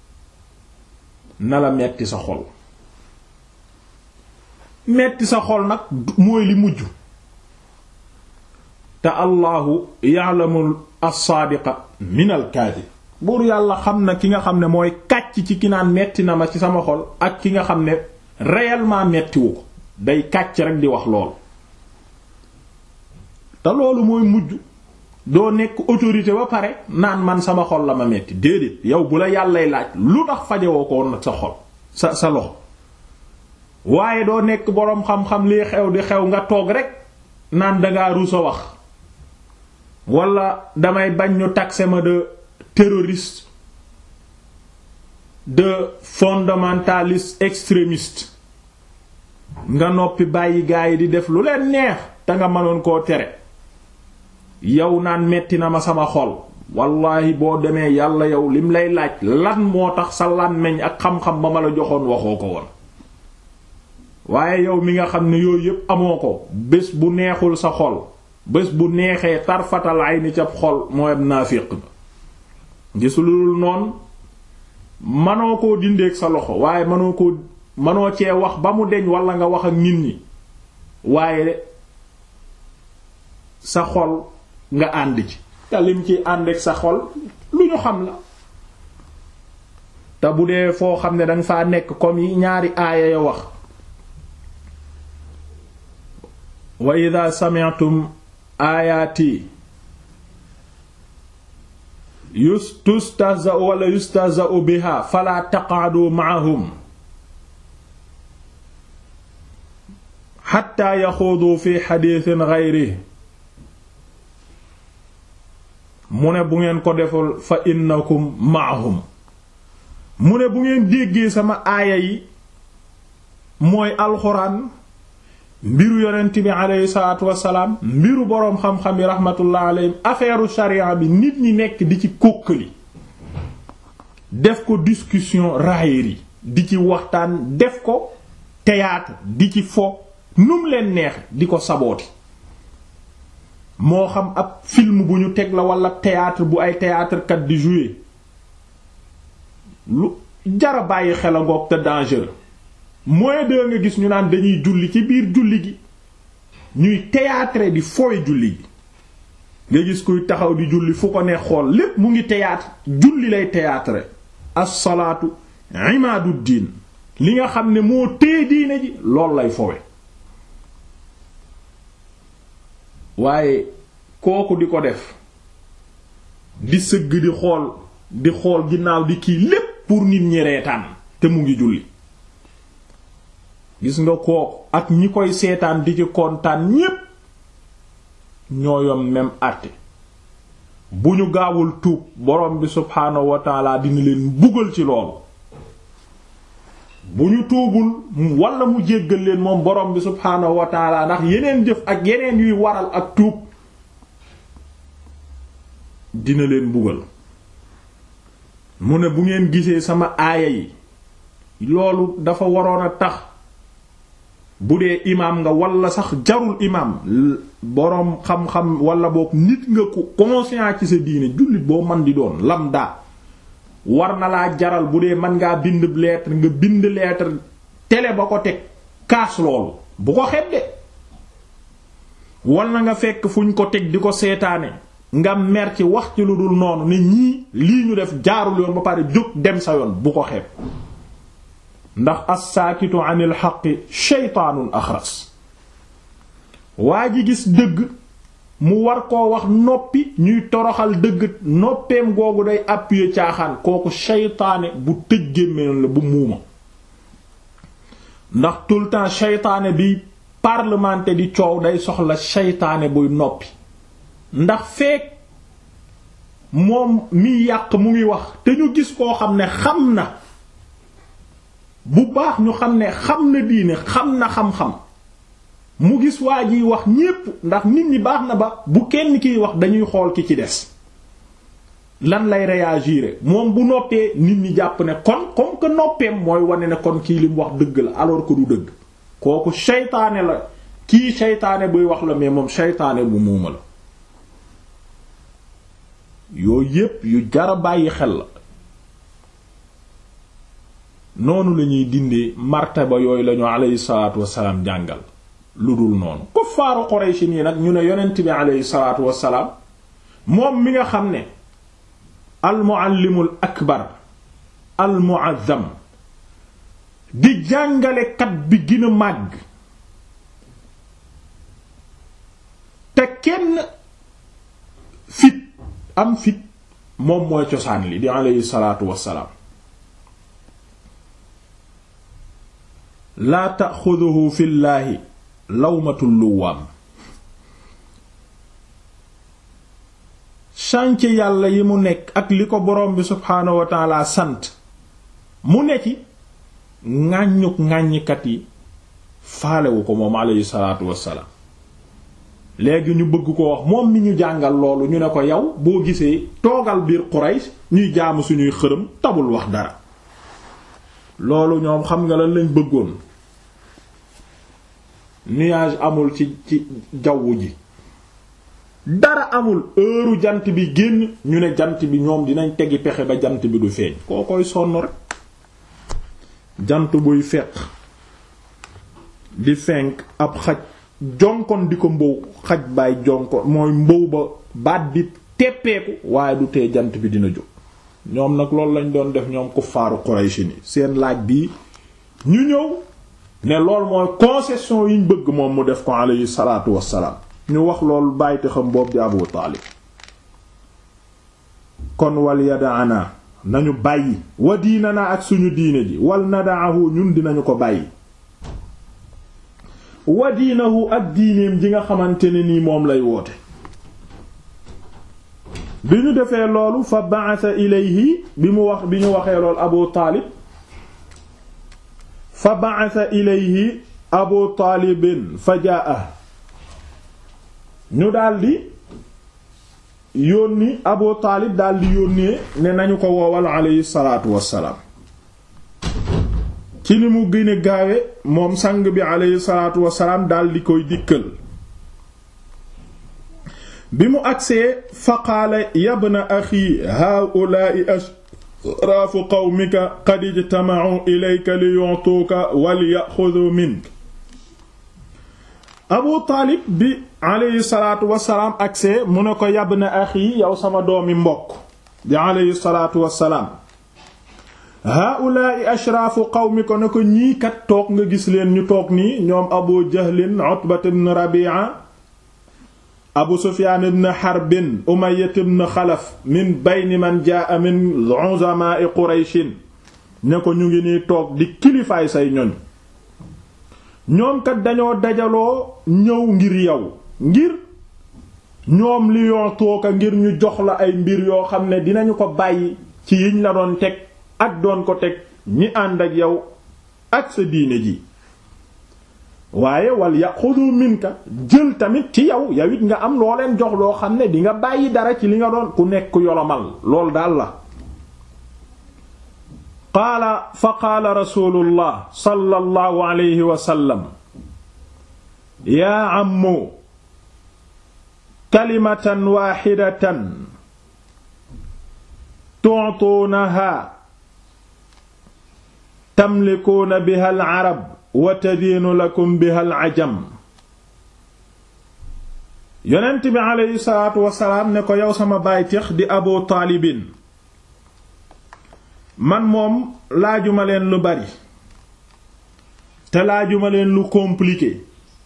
na la metti sa xol metti sa xol nag mooy li mujj te allahu ya'lamu as-saadiqa min al-kaadib buur yàlla xam na ki nga xam ne mooy kàcc ci ki naan metti na ma ci sama xol ak ki nga xam ne réellement mettiwu ko day kàcc rek di wax lool te loolu mooy mujj doo nekk autorité ba pare naan man sama xol la ma metti déedéet yow bu la yàllay laaj lu tax fajewoo ko woon nag sa xol sa sa loxo waaye doo nekk boroom xam-xam lii xew di xew nga toog rek naan dangaa ruus a wax wala damay bañ ñu taxé ma de terroriste de fondamentaliste extrémiste nga noppi bàyyi gaa yi di def lu leen neex te nga mënoon koo tere yow naan metti na ma sama xol wallahi boo demee yàlla yow lim lay laaj lan moo tax sa làmmiñ ak xam-xam ba ma la joxoon waxoo ko woon waaye yow mi nga xam ne yooyu yépp amoo ko bés bu neexul sa xol bés bu neexee tarfatal ay ni ca xol mooy ab naafiq nga gisulul noonu manoo koo dindeeg sa loxo waaye manoo koo manoo cee wax ba mu deñ wala nga wax ak nit ñi waaye sa xol nga ànd ci te lim ci ànd ak sa xol lu ñu xam la te bu dee foo xam ne danga faa nekk comme yi ñaari aaya ya wax wa ida sami'tum aayaati yustahza'u wala yustahza'u biha fala taq'adu ma'ahum hatta yaxuudu fi xadiisin ghayrihi mu ne bu ngeen ko deful fa innakum ma'ahum mu ne bu ngeen déggee sama aaya yi mooy alxuraan mbiru yonent bi aleyhi salaatu wassalaam mbiru boroom xam-xam yi rahmatullah aleyhim affaire sharia bi nit ñi nekk di ci kókkali def ko discussion raillerie di ci waxtaan def ko théâtre di ci fo num leen neex di ko sabooti moo xam ab film bu ñu teg la wala théâtre bu ay théâtre kat di jouer lu jara bàyyi xel a ngoog te dangereux mooy de nga gis ñu naan dañuy julli ci biir julli gi ñuy théâtre di fooy julli gi nga gis kuy taxaw di julli fu ko ne xool lépp mu ngi théâtre julli lay théâtre as-salaatu imaadu diin li nga xam ne moo tee diine ji loolu lay fowe waaye kooku di ko def di sëgg di xool di xool ginnaaw di kii lépp pour nit ñi reetaan te mu ngi julli gis nga kooku ak ñi koy seetaan di ci kontaan ñépp ñoo yom même àtte bu ñu gaawul tuub borom bi subhaanahu wa taala dina leen buggal ci loolu bu ñu tuubul wala mu jéggal leen moom borom bi subhaanahu wa taala ndax yeneen jëf ak yeneen yuy waral ak tuub dina leen buggal mu ne bu ngeen gisee sama aaya yi loolu dafa waroon a tax bu dee imaam nga wala sax jarul imaam boroom xam-xam wala boog nit nga ko conscient ci sa diine jullit boo man di doon lambda war na laa jaral bu dee mën ngaa bind lettre nga bind lettre télé ba ko teg kaas loolu bu ko xet de wal na nga fekk fu ñu ko teg di ko seetaane nga mer ci wax ci lu dul noonu ne ñii lii ñu def jaarul yoon ba pare jóg dem sa yoon bu ko xeeb ndax as-saakitu anil xaqi sheytaanun axras waa ji gis dëgg mu war koo wax noppi ñuy toroxal dëgg noppeem googu day appuyer caaxaan kooku sheytaane bu tëj gémmiñ la bu muuma ndax tout le temps sheytaane bi parlementer di coow day soxla sheytaane buy noppi ndax feek moom mi yàq mu ngi wax te ñu gis koo xam ne xam na bu baax ñu xam ne xam na diine xam na xam-xam mu gis waa jiy wax ñépp ndax nit ñi baax na ba bu kenn kiy wax dañuy xool ki ci des lan lay réagir moom bu noppee nit ñi jàpp ne kon comme que noppeem mooy wane ne kon kii li mu wax dëgg la alors que du dëgg kooku seytaane la kii seytaane buy wax la mais moom seytaane bu muuma la yooyu yépp yu jara bàyyi xel la noonu la ñuy dindee martaba yooyu lañu aleyhi salaatu wasalaam jàngal lu dul noonu kuffaaru Quraysh nii nag ñu ne yonent bi aleyhi salaatu wasalaam moom mi nga xam ne almuallimul akbar almuazzam di jàngalekat bi gën a màgg te kenn fit am fit moom mooy cosaan li di aleyhi salaatu wasalaam laa taxuduhu fillaahi lawmatul luwaam chantier yàlla yi mu nekk ak li ko borom bi subhaanahu wa taala sant mu ne ci ŋàññuk ŋàññikat yi faalewu ko moom aleyhi salaatu wassalaam léegi ñu bëgg ko wax moom mi ñu jàngal loolu ñu ne ko yow boo gisee toogal biir Quraysh ñuy jaamu suñuy xërëm tabul wax dara loolu ñoom xam nga lan lañ bëggoon nuage amul ci ci jawwu ji dara amul heure jant bi génn ñu ne jant bi ñoom dinañ tegi pexe ba jant bi du feeñ koo koy sonn rek jant buy fekk di fenk ab xaj jonkon di ko mbow xaj baay jonkon mooy mbow ba baat bi teppeeku waaye du tee jant bi dina jóg ñoom nag loolu lañ doon def ñoom kuffaaru Quraysh ni seen laaj bii ñu ñëw ne lool mooy concession yiñ bëgg moom mu def ko alayhi salaatu wassalaam ñu wax loolu bàyyite xam boobu di Abu Taalib kon wal yadaana nañu bàyyi wa diinana ak suñu diine ji wal nadaahu ñun dinañu ko bàyyi wa diinahu ak diineem ji nga xamante ne nii moom lay woote bi ñu defee loolu fa ba'atha ilayhi bi mu wax bi ñu waxee loolu Abu Taalib fa ba'atha ilayhi Abu Taalibin fa jaa'a ñu daldi yónni Abu Taalib daldi yónnee ne nañu ko woowal alayhi salaatu wassalaam ci ni mu gën a gaawe moom sang bi alayhi salaatu wassalaam daldi koy dikkal bi mu agsee fa qaala yabna axi haa'ulaa'i ashraafu qawmika qad ijtama'u ilayka li yu'tuuka wal ya'xuduu minka Abu Taalib bi alayhi salaatu wassalaam agsee mu ne ko yabna axi yow sama doomi mbokk di alayhi salaatu wassalaam haa'ulaa'i ashraafu qawmika ne ko ñii kat toog nga gis leen ñu toog nii ñoom Abu Jahlin Utbat ibn Rabi'a abu sufyaan ibn harbin umayyah ibn xalaf min bayni man jaa min uzamaa'i qurayshin ne ko ñu ngi nii toog di kilifaay say ñoñ ñoom kat dañoo dajaloo ñëw ngir yow ngir ñoom li yoo tooka ngir ñu jox la ay mbir yoo xam ne dinañu ko bàyyi ci yiñ la doon teg ak doon ko teg ñi ànd ak yow ak sa diine ji waaye wal yaxudu minka jël tamit ci yow yow it nga am loo leen jox loo xam ne di nga bàyyi dara ci li nga doon ku nekk yolomal loolu daal la qaala fa qaala rasulullah sallallahu alayhi wa sallam yaa ammu kalimatan waaxidatan tu'tuunaha tamlikuuna biha al arab wa tadiinu lakum biha al ajam yonent bi aleyhi salaatu wasalaam ne ko yow sama bàytix di abu taalibin man moom laajuma leen lu bari te laajuma leen lu compliqué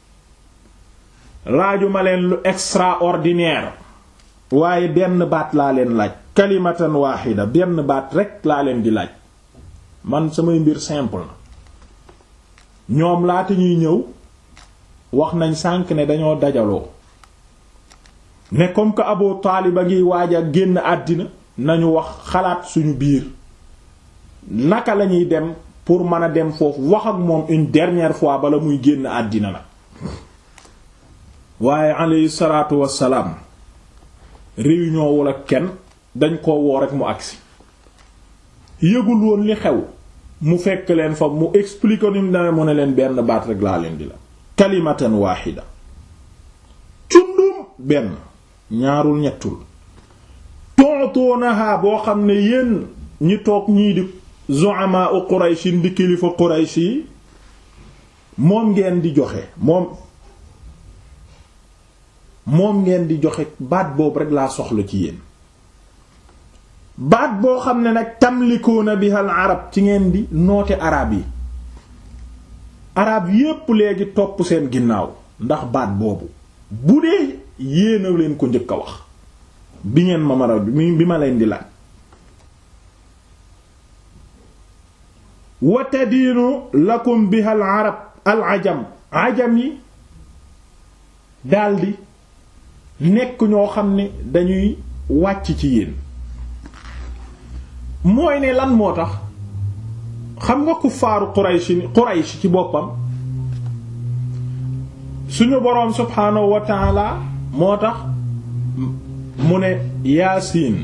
laajuma leen lu extraordinaire waaye benn baat laa leen laaj kalimatan waaxida benn baat rekk laa leen di laaj man samay mbir simple na ñoom laata ñuy ñëw wax nañ sànk ne dañoo dajaloo ne comme que Abu Taalib a ngi waaj a génn àddina nañu wax xalaat suñu biir naka lañuy dem pour mën a dem foofu wax ak moom une dernière fois bala muy génn àddina nag waaye alayhi salaatu wassalaam réunion wala kenn dañ ko woo rek mu agsi yëgul woon li xew mu fekk leen fa mu explique ni mu demee mu ne leen benn baat rek laa leen di la kalimatan waaxida cundum benn ñaarul ñettul tontonaha boo xam ne yéen ñi toog ñii di zu'ama u Quraysh di kilifa Quraysh yi moom ngeen di joxe moom moom ngeen di joxe baat boobu rek laa soxla ci yéen baat boo xam ne nag tamlikuuna biha al arab ci ngeen di noote arab yi arab yépp léegi topp seen ginnaaw ndax baat boobu bu dee yéena leen ko njëkk a wax bi ngeen ma mara bi ma leen di laaj wa tadiinu lakum biha al arab al ajam ajam yi daldi nekk ñoo xam ne dañuy wàcc ci yéen mooy ne lan moo tax xam nga kuffaaru Quraysh Quraysh ci boppam suñu boroom subhaanahu wa taala moo tax mu ne yaasiin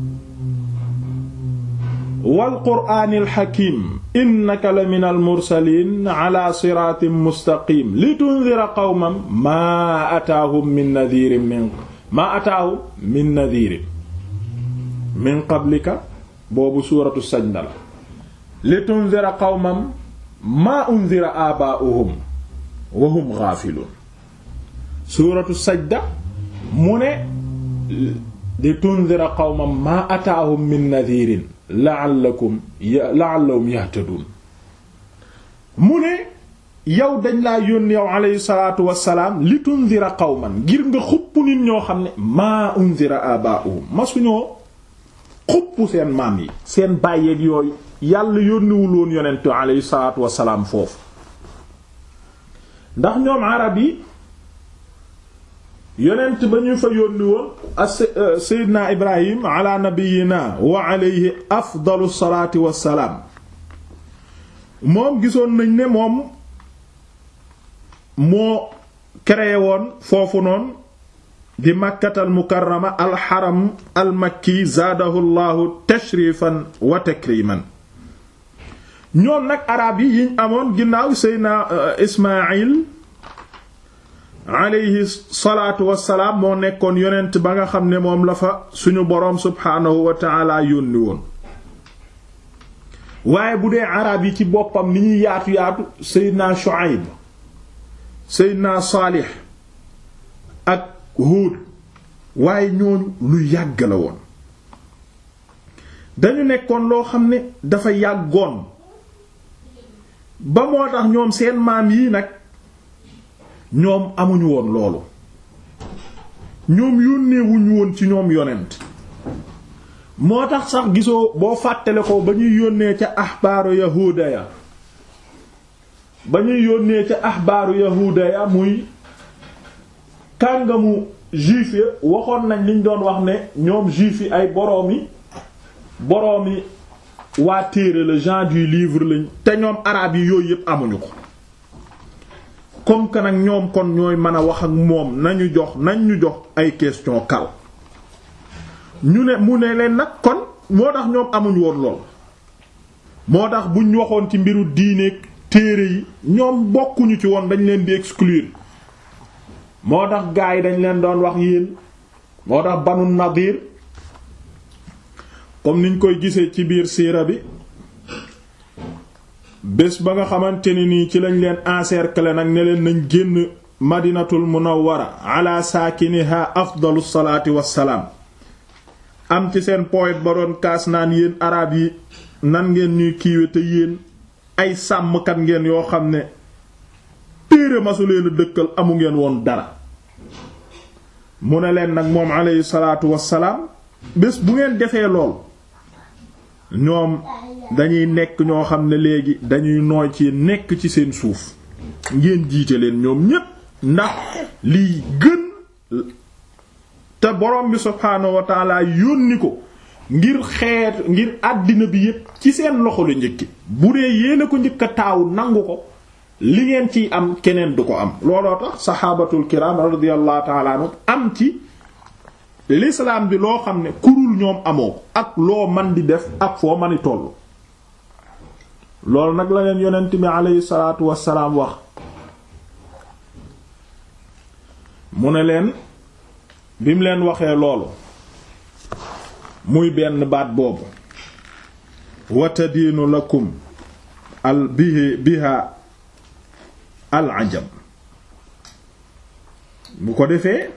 wal qur'aanil hakiim innaka la minal mursaliin ala siraatin mustaqiim litundira qawman maa ataahum min nadiirin min maa ataahum min nadiirin min qablika boobu suuratu sajda la litundira qawman maa undira aabaa'uhum wa hum gaafiluun suuratu sajda mu ne litundira qawman maa ataahum min nadiirin la'allakum la'allahum yahtadun mu ne yow dañ laa yónni yow alayhi salaatu wassalaam li tundira qawman ngir nga xupp nit ñoo xam ne maa undira abaa'uhum masuñoo xupp seen maam yi seen bàyyeeg yooyu yàlla yónniwul woon yonentu alayhi salaatu wassalaam foofu ndax ñoom arab yi yonent ba ñu fa yónni woon seydina ibrahim ala nabiyina wa alayhi afdalu salaati wassalaam moom gisoon nañ ne moom moo créé woon foofu noonu di makkatal mukarrama alxaram almakki zaadahu llahu tashrifan wa takriman ñoom nag arab yi yiñ amoon ginnaaw seydina ismail alayhi salaatu wassalaam moo nekkoon yonent ba nga xam ne moom la fa suñu boroom subhaanahu wa taala yónni woon waaye bu dee arab yi ci boppam ni ñuy yaatu yaatu seydina Shuayb seydina Saalix ak Huud waaye ñooñu lu yàgg la woon dañu nekkoon loo xam ne dafa yàggoon ba moo tax ñoom seen maam yii nag ñoom amuñu woon loolu ñoom yónneewuñu woon ci ñoom yonent moo tax sax gisoo boo fàttale ko ba ñuy yónnee ca axbaaru yahuuda ya ba ñuy yónnee ca axbaaru yahuuda ya muy kàngamu juif ya waxoon nañ liñ doon wax ne ñoom juif yi ay boroomi boroomi waa téere le gens du livre lañ te ñoom araab yi yooyu yépp amuñu ko comme que nag ñoom kon ñooy mën a wax ak moom nañu jox nañ ñu jox ay question kal ñu ne mu ne leen nag kon moo tax ñoom amuñ woon lool moo tax buñ waxoon ci mbiru diineeg téere yi ñoom bokkuñu ci woon dañ leen di exclure moo tax gaa yi dañ leen doon wax yéen moo tax banu nadir comme niñ koy gisee ci biir siira bi bés ba nga xamante ne nii ci lañ leen encercler nag ne leen nañ génn madinatul munawwara ala saakiniha afdalu salaati wassalaam am ci seen poète ba doon kaas naan yéen arab yi nan ngeen ñuy kiiwe te yéen ay sàmmkat ngeen yoo xam ne téere masu leen a dëkkal amu ngeen woon dara mu ne leen nag moom alayhi salaatu wassalaam bés bu ngeen defee lool ñoom dañuy nekk ñoo xam ne léegi dañuy nooy ci nekk ci seen suuf ngeen jiite leen ñoom ñépp ndax liy gën te borom bi subhaanahu wa taala yónni ko ngir xeet ngir àddina bi yépp ci seen loxo la njëkki bu dee yéen a ko njëkk a taaw nangu ko li ngeen ciy am keneen du ko am looloo tax saxaabatul kiram radiyallahu taala anhum am ci l'islam bi loo xam ne kurul ñoom amoo ko ak loo man di def ak foo mani tollu loolu nag la leen yonent bi aleyhi salaatu wassalaam wax mu ne leen bi mu leen waxee loolu muy benn baat boobu watadiinu lakum al bihi biha al ajam bu ko defee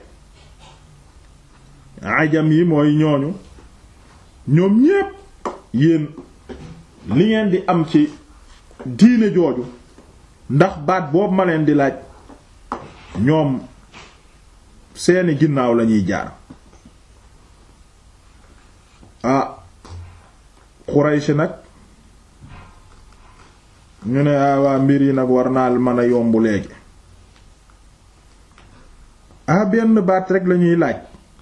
ajam yi mooy ñooñu ñoom ñépp yéen li ngeen di am ci diine jooju ndax baat boobu ma leen di laaj ñoom seeni ginnaaw lañuy jaar ah Quraysh nag ñu ne waa mbir yi nag war naa mën a yomb léegi ah benn baat rek lañuy laaj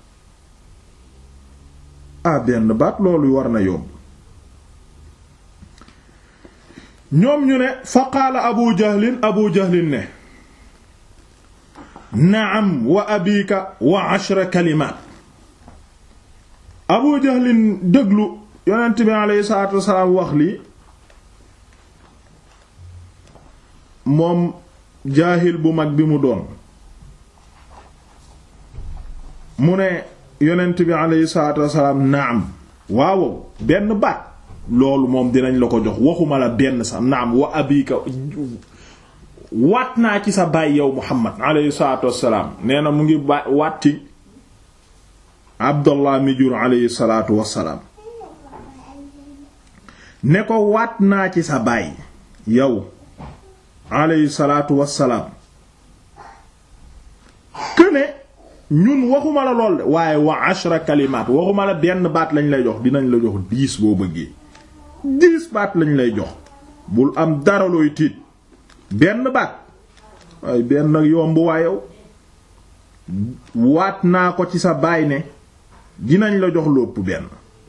ah benn baat loolu war na yomb ñoom ñu ne fa qaala abu jahlin abu jahlin ne naam wa abika wa ashra kalimaat abu jahlin déglu yonent bi aleyhi salaatu wasalaam wax lii moom jaahil bu mag bi mu doon mu ne yonent bi aleyhi salaatu wasalaam naam waaw benn baat loolu moom dinañ la ko jox waxuma la benn sax naam wa abika waat naa ci sa baay yow muhammad aleyhi salaatu wasalaam nee na mu ngi ba waat ci abdallah mi jur aleyhi salaatu wasalaam ne ko waat naa ci sa baay yow aleyhi salaatu wasalaam këne ñun waxuma la lool de waaye wa ashra kalimaat waxuma la benn baat lañ lay jox dinañ la jox dix boo bëggee dix baat lañ lay jox bul am dara looy tiit benn baat waaye benn yomb waayow waat naa ko ci sa baay ne dinañ la jox lu ëpp benn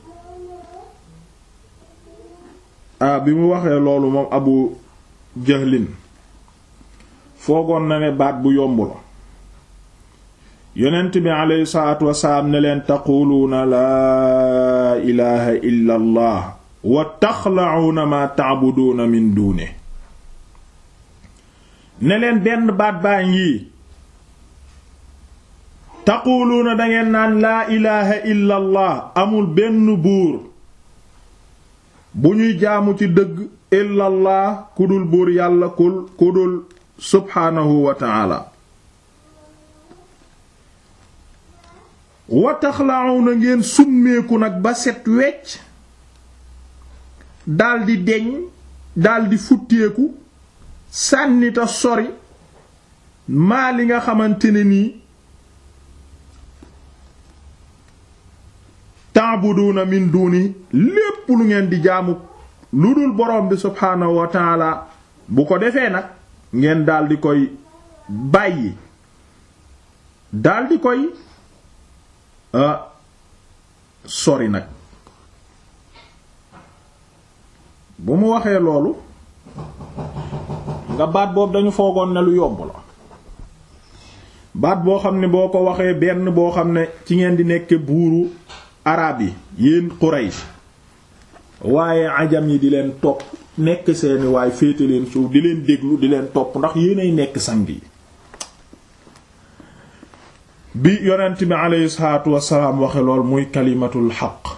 ah bi mu waxee loolu moom abu jahlin foogoon na ne baat bu yomb la yonent bi aleyhi salaatu wasalaam ne leen taquluuna laa ilaha illa allah wa taxla'uuna ma ta'buduuna min duune ne leen benn baat baa ngi taquluuna dangeen naan laa ilaha illa allah amul benn buur bu ñuy jaamu ci dëgg illa allah ku dul buur yàlla kul ku dul subhaanahu wa ta'ala wa taxla'uuna ngeen summeeku nag ba set wecc daldi deñ daldi futteeku sànnita sori maa li nga xamante ne nii ta'buduna min duni lépp lu ngeen di jaamu lu dul borom bi subhaanahu wa ta'ala bu ko defee nag ngeen daldi koy bàyyi daldi koy sori nag bu mu waxee loolu nga baat boobu dañu foogoon ne lu yomb la baat boo xam ne boo ko waxee benn boo xam ne ci ngeen di nekk buuru araab yi yéen Quraysh waaye ajam yi di leen topp nekk seeni waay féete leen suuf di leen déglu di leen topp ndax yéenay nekk sang yi bi yonent bi aleyhi salaatu wasalaam waxe lool muy kalimatul xaq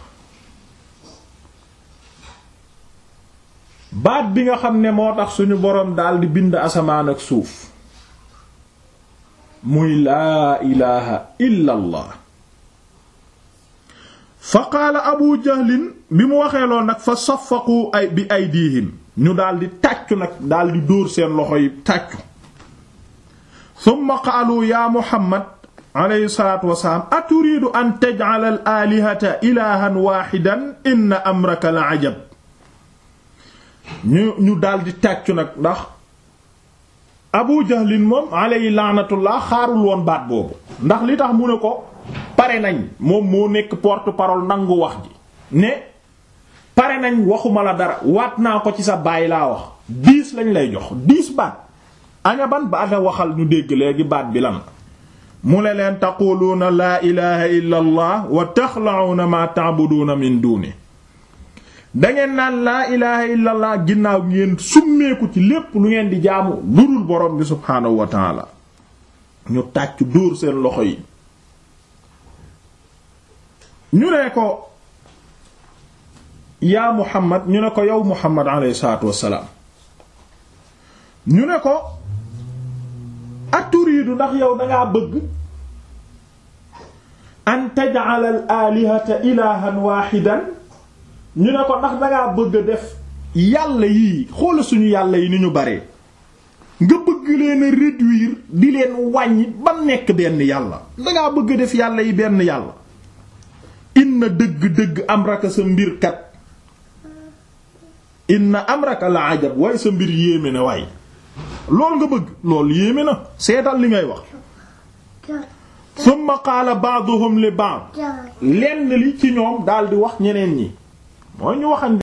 baat bi nga xam ne moo tax suñu boroom daldi bind asamaan ak suuf muy laa ilaha illa allah fa qaala abu jahlin bi mu waxee lool nag fa safaqu ay bi aydihim ñu daldi tàccu nag daldi dóor seen loxo yi tàccu thumma qaalu ya muhammad alayhi salaatu wasalaam aturiidu an taj'ala al aalihata ilahan waaxidan inna amraka la ajab ñu ñu daldi tàccu nag ndax abu jahlin moom alayhi laanatullah xaarul woon baat boobu ndax li tax mu ne ko pare nañ moom moo nekk porte-parole nangu wax ji ne pare nañ waxuma la dara waat naa ko ci sa baay laa wax diis lañ lay jox diis baat aña ban baat a waxal ñu dégg léegi baat bi lan mu ne leen taquluuna laa ilaha illa allah wa taxla'uuna ma ta'buduuna min duuni dangeen naan laa ilaha illa allah ginnaaw ngeen summeeku ci lépp lu ngeen di jaamu lu dul borom bi subhaanahu wa taala ñu tàcc dóor seen loxo yi ñu ne ko yaa muhammad ñu ne ko yow muhammad alayhi salaatu wassalaam ñu ne ko aturiidu ndax yow dangaa bëgg an taj'ala al alihata ilahan waaxidan ñu ne ko ndax dangaa bëgg a def yàlla yii xoola suñu yàlla yi ni ñu bare nga bëgg leen a réduire di leen wàññi ba nekk benn yàlla dangaa bëgg a def yàlla yi benn yàlla inna dëgg-dëgg am raka sa mbir kat inna amraka la ajab waaye sa mbir yéeme na waaye lool nga bëgg loolu yéeme na seetal li ngay wax summa qaala ba'duhum li ba'd lenn li ci ñoom daal di wax ñeneen ñi mooy ñu waxan